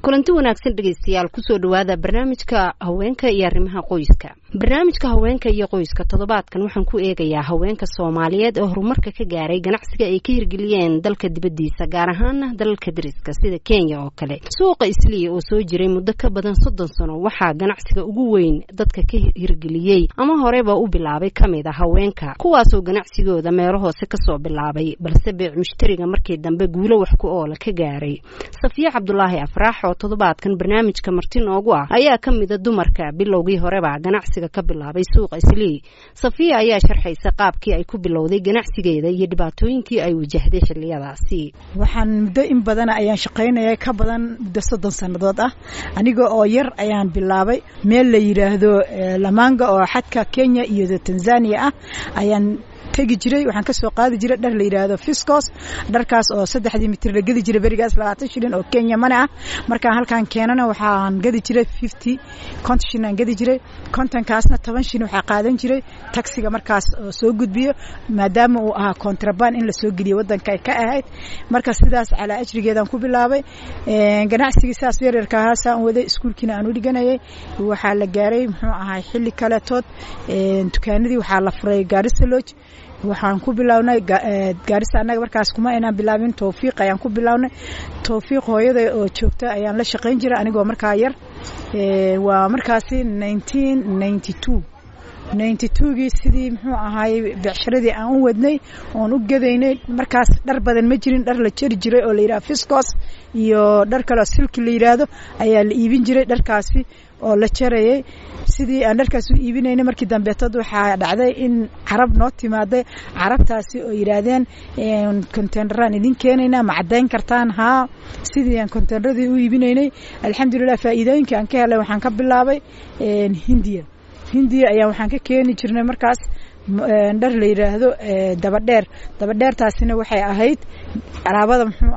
kulanti wanaagsan dhegaystayaal kusoo dhowaada barnaamijka haweenka iyo arrimaha qoyska barnaamijka haweenka iyo qoyska toddobaadkan waxaan ku eegayaa haweenka soomaaliyeed oo horumarka ka gaaray ganacsiga ay ka hirgeliyeen dalka dibaddiisa gaar ahaana dalalka dariska sida kenya oo kale suuqa isliya oo soo jiray muddo ka badan soddon sano waxaa ganacsiga ugu weyn dadka ka hirgeliyey ama horeba u bilaabay ka mid a haweenka kuwaasoo ganacsigooda meelo hoose kasoo bilaabay balse beec mushtariga markii dambe guulo wax ku oola ka gaaray safiya cabdulaahi afraax oo toddobaadkan barnaamijka marti noogu ah ayaa ka mida dumarka bilowgii horeba ganacsiga ka bilaabay suuqa islii safiya ayaa sharxaysa qaabkii ay ku bilowday ganacsigeeda iyo dhibaatooyinkii ay wajahday xiliyadaasi waxaan muddo in badan ayaan shaqaynaya ka badan muddo soddon sannadood ah aniga oo yar ayaan bilaabay meel la yidhaahdo lamaanga oo xadka kenya iyo tanzania ah ayaan tegi jiray waxaan kasoo qaadi jiray dhar la yidhaahdo fiscos dharkaas oo saddexdii mitir la gedi jiray berigaas labaatan shilin oo kenya mane ah markaan halkaan keenana waxaan gadi jiray fifty konton shilin aan gadi jiray kontonkaasna toban shilin waxaa qaadan jiray taxiga markaas oo soo gudbiyo maadaama uu ahaa contraband in lasoo geliyo wadanka ay ka ahayd marka sidaas calaa ajrigeedaan ku bilaabay ganacsigii saas yaryarka ahaasaan waday iskuulkiina aan u dhiganayay waxaa la gaaray muxuu ahay xilli kaletood dukaanadii waxaa la furay gaarisa lodge waxaan ku bilownay gaarisa annaga markaas kuma aynaan bilaabin towfiiq ayaan ku bilownay towfiiq hooyada oo joogta ayaan la shaqayn jiray anigoo markaa yar waa markaasi nineteen ninety two ninety twogii sidii muxuu ahaayey becsharadii aan u wadnay oon u gadaynay markaas dhar badan ma jirin dhar la jari jiray oo la yidhaha fiscos iyo dhar kaleo silki la yidhaahdo ayaa la iibin jiray dharkaasi oo la jarayay sidii aan dharkaas u iibinaynay markii dambeetad waxaa dhacday in carab noo timaaday carabtaasi oo yidhaahdeen conteyneraan idin keenaynaa ma caddayn kartaan haa sidii aan conteyneradii u iibinaynay alxamdulilah faa'iidooyinkii aan ka helay waxaan ka bilaabay hindiya hindiya ayaa waxaan ka keeni jirnay markaas dhar la yidhaahdo dabadheer dabadheertaasina waxay ahayd alaabada muxuu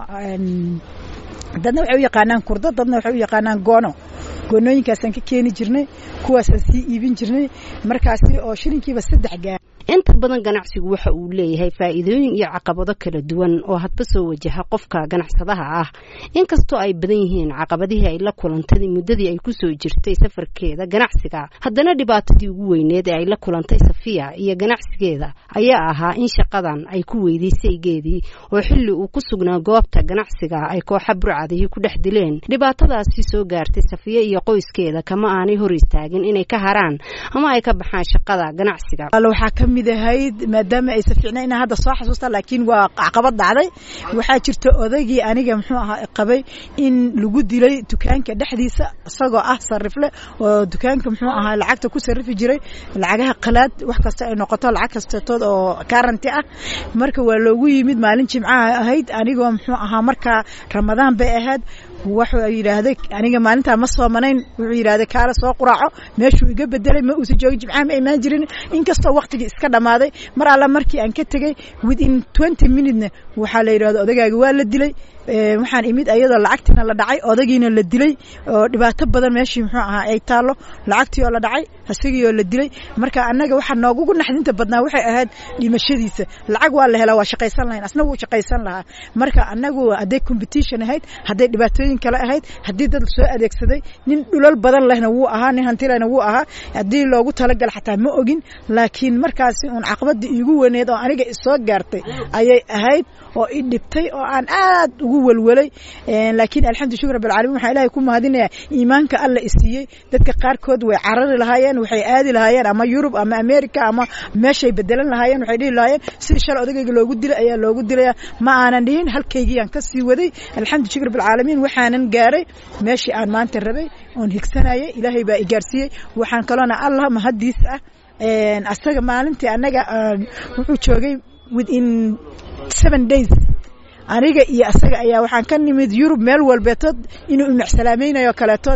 dadna waxay u yaqaanaan kurdo dadna waxay u yaqaanaan goono goonooyinkaasaan ka keeni jirnay kuwaasaan sii iibin jirnay markaasi oo shilinkiiba saddex gaar inta badan ganacsigu waxa uu leeyahay faa'iidooyin iyo caqabado kala duwan oo hadba soo wajaha qofka ganacsadaha ah inkastoo ay badan yihiin caqabadihii ay la kulantay muddadii ay kusoo jirtay safarkeeda ganacsiga haddana dhibaatadii ugu weyneed ee ay la kulantay safiya iyo ganacsigeeda ayaa ahaa in shaqadan ay ku weyday saygeedii oo xilli uu ku sugnaa goobta ganacsiga ay kooxa burcadihii ku dhex dileen dhibaatadaasi soo gaartay safiya iyo qoyskeeda kama aanay hor istaagin inay ka haraan ama ay ka baxaan shaqada ganacsiga ahayd maadaama aysa fiicna inaa hadda soo xasuusta laakiin waa caqabad dhacday waxaa jirta odaygii aniga muxuu ahaa qabay in lagu dilay dukaanka dhexdiisa isagoo ah sarifle oo dukaanka muxuu ahaa lacagta ku sarifi jiray lacagaha qalaad wax kasta ay noqoto lacag kastatood oo karanti ah marka waa loogu yimid maalin jimcaha ahayd anigoo muxuu ahaa markaa ramadaan bay ahayd wuxuu yidhaahday aniga maalintaa ma soomanayn wuxuu yidhahday kaala soo quraaco meeshuu iga bedelay ma uusa joogin jimcaha ma imaan jirin inkastoo waqtigii iska dhammaaday mar alla markii aan ka tegey within twenty minutena waxaa la yidhahdo odagaaga waa la dilay waxaan imid ayadoo lacagtiina la dhacay odagiina la dilay oo dhibaato badan meeshii muxuu ahaa ay taallo lacagtii oo la dhacay isagii oo la dilay marka annaga waxaa noogugu naxdinta badnaa waxay ahayd dhimashadiisa lacag waa la helaa waa shaqaysan lahayn asna wuu shaqaysan lahaa marka annagu hadday competition ahayd hadday dhibaatooyin kale ahayd haddii dad soo adeegsaday nin dhulal badan lehna wuu ahaa nin hantilehna wuu ahaa haddii loogu talagala xataa ma ogin laakiin markaasi uun caqabadii iigu weyneed oo aniga isoo gaartay ayay ahayd oo i dhibtay oo aan aad ugu welwelay laakiin alxamdu shukr rabbilcaalamiin waxaan ilaahay ku mahadinayaa iimaanka alla isiiyey dadka qaarkood way carari lahaayeen waxay aadi lahaayeen ama yurub ama america ama meeshay bedelan lahaayeen waxay dhihi lahaayeen sidii shalay odagayga loogu dilay ayaa loogu dilaya ma aanan dhihin halkaygii aan ka sii waday alxamdu shukr rabbilcaalamiin waxaanan gaaray meeshii aan maanta rabay oon higsanayay ilaahay baa i gaarsiiyey waxaan kaloona allah mahadiis ah asaga maalintii annaga wuxuu joogay within seven days aniga iyo asaga ayaa waxaan ka nimid yurub meel walbeetood inuu inacsalaameynayo kaleetood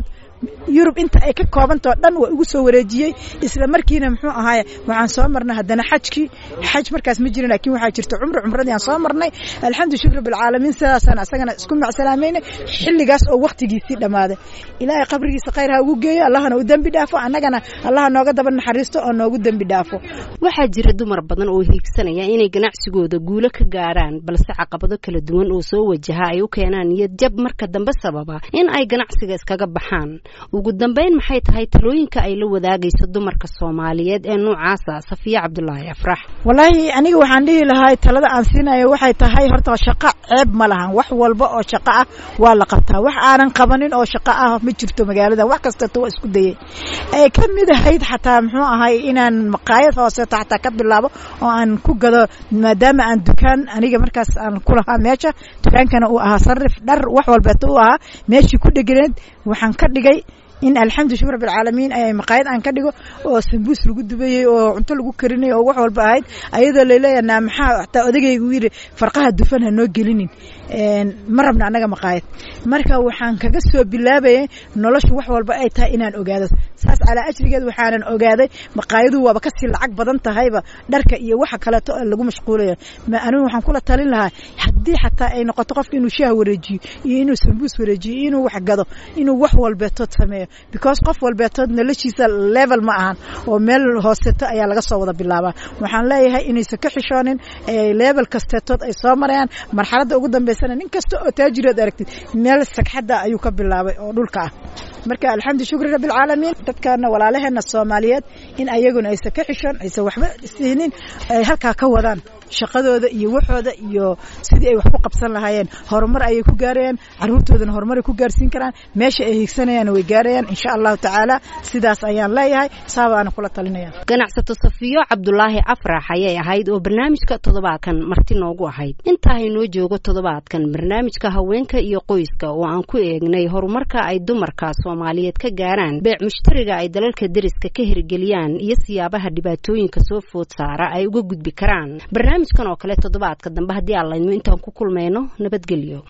yurub inta ay ka koobantao dhan waa igu soo wareejiyey isla markiina muxuu ahaaye waxaan soo marnay haddana xajkii xaj markaas ma jirin laakiin waxaa jirta cumri cumradii aan soo marnay alxamdu shukr bilcaalamiin sidaasaan asagana isku macsalaameynay xilligaas oo waktigiisii dhammaaday ilaahay qabrigiisa khayr ha ugu geeyo allahna u dembi dhaafo annagana allaha nooga daba naxariisto oo noogu dembi dhaafo waxaa jira dumar badan oo hiigsanaya inay ganacsigooda guulo ka gaaraan balse caqabado kala duwan oo soo wajaha ay u keenaan niyad jab marka dambe sababa in ay ganacsiga iskaga baxaan ugu dambeyn maxay tahay talooyinka ay la wadaagayso dumarka soomaaliyeed ee noocaasa safiya cabdulaahi afrax wallaahi aniga waxaan dhihi lahaa talada aan siinayo waxay tahay horta shaqo ceeb ma lahan wax walba oo shaqo ah waa la qabtaa wax aanan qabanin oo shaqo ah ma jirto magaalada wax kastato waa isku dayay ay ka mid ahayd xataa muxuu ahay inaan maqaayad hooseeto xataa ka bilaabo oo aan ku gado maadaama aan dukaan aniga markaas aan ku lahaa meesha dukaankana uu ahaa sarif dhar wax walbeeto u ahaa meeshii ku dheganeed waxaan ka dhigay in alxamdu shukr bilcaalamiin ay maqaayad aan ka dhigo oo sambuus lagu dubayey oo cunto lagu karinay oo wax walba ahayd ayadoo laleeyahay naa maxaa hataa odagaygu yidhi farqaha dufan ha noo gelinin ma rabna annaga maqaayad marka waxaan kaga soo bilaabayay noloshu wax walba ay tahay inaan ogaado saas calaa ajrigeed waxaanan ogaaday maqaayadu waaba kasii lacag badan tahayba dharka iyo waxa kaleeto lagu mashquulayo ma anigu waxaan kula talin lahaa haddii xataa ay noqoto qofka inuu shaah wareejiyo iyo inuu sambuus wareejiyo iyo inuu wax gado inuu wax walbeetood sameeyo because qof walbeetood noloshiisa level ma ahan oo meel hooseeto ayaa laga soo wada bilaabaa waxaan leeyahay inaysan ka xishoonin level kasteetood ay soo marayaan marxaladda ugu dambeysana nin kasta oo taajirood aragtid meel sagxadda ayuu ka bilaabay oo dhulka ah marka alxamdu shukri rabbilcaalamiin dadkana walaalaheena soomaaliyeed in ayaguna aysan ka xishoon aysan waxba siinin ay halkaa ka wadaan shaqadooda iyo waxooda iyo sidii ay wax ku qabsan lahaayeen horumar ayay ku gaarayaan caruurtoodana horumar ay ku gaarsiin karaan meesha ay hiigsanayaan way gaarayaan insha allahu tacaala sidaas ayaan leeyahay saabaana kula talinaya ganacsato safiyo cabdulaahi afrax ayay ahayd oo barnaamijka toddobaadkan marti noogu ahayd intaa haynoo joogo toddobaadkan barnaamijka haweenka iyo qoyska oo aan ku eegnay horumarka ay dumarka soomaaliyeed ka gaaraan beec mushtariga ay dalalka deriska ka hirgeliyaan iyo siyaabaha dhibaatooyinka soo food saara ay uga gudbi karaan barnaamijkan oo kale toddobaadka dambe haddii aan laydmo intaan ku kulmayno nabadgelyo